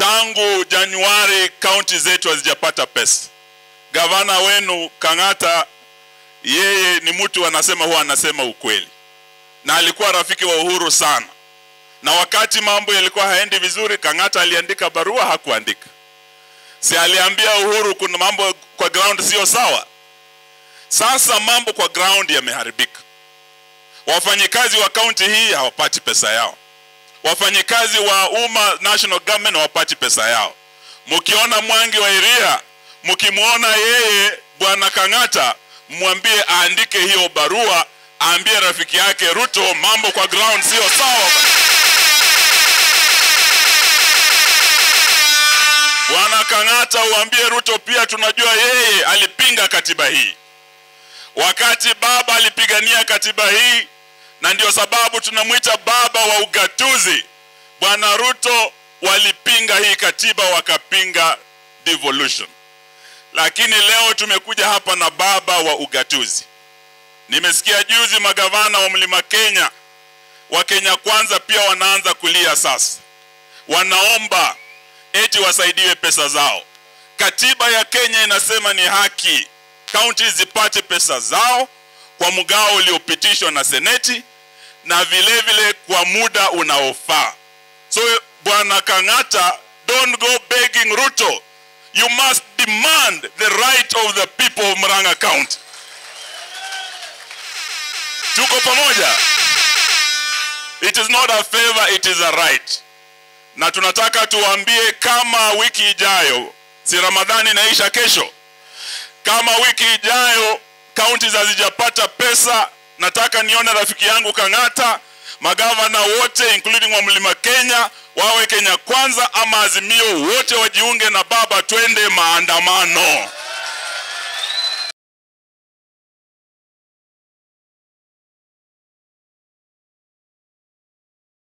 tangu Januari kaunti zetu hazijapata pesa. Gavana wenu Kang'ata, yeye ni mtu anasema huwa anasema ukweli, na alikuwa rafiki wa Uhuru sana, na wakati mambo yalikuwa haendi vizuri, Kang'ata aliandika barua, hakuandika si aliambia Uhuru kuna mambo kwa ground sio sawa. Sasa mambo kwa ground yameharibika. Wafanyikazi wa kaunti hii hawapati pesa yao, wafanyikazi wa umma national government hawapati pesa yao. Mkiona Mwangi wa Iria, mkimwona yeye bwana Kang'ata, mwambie aandike hiyo barua, aambie rafiki yake Ruto mambo kwa ground sio sawa. Bwana Kang'ata, uambie Ruto pia tunajua yeye alipinga katiba hii wakati baba alipigania katiba hii, na ndio sababu tunamwita baba wa ugatuzi. Bwana Ruto walipinga hii katiba, wakapinga devolution, lakini leo tumekuja hapa na baba wa ugatuzi. Nimesikia juzi magavana wa Mlima Kenya wa Kenya Kwanza pia wanaanza kulia sasa, wanaomba eti wasaidiwe pesa zao. Katiba ya Kenya inasema ni haki kaunti zipate pesa zao kwa mgao uliopitishwa na seneti na vile vile kwa muda unaofaa. So bwana Kang'ata, don't go begging Ruto. You must demand the right of the people of Murang'a County. Tuko pamoja. It is not a favor, it is a right. Na tunataka tuwaambie kama wiki ijayo, si Ramadhani inaisha kesho, kama wiki ijayo kaunti hazijapata pesa, nataka nione rafiki yangu Kang'ata, magavana wote including wa Mlima Kenya wawe Kenya Kwanza ama Azimio, wote wajiunge na baba, twende maandamano.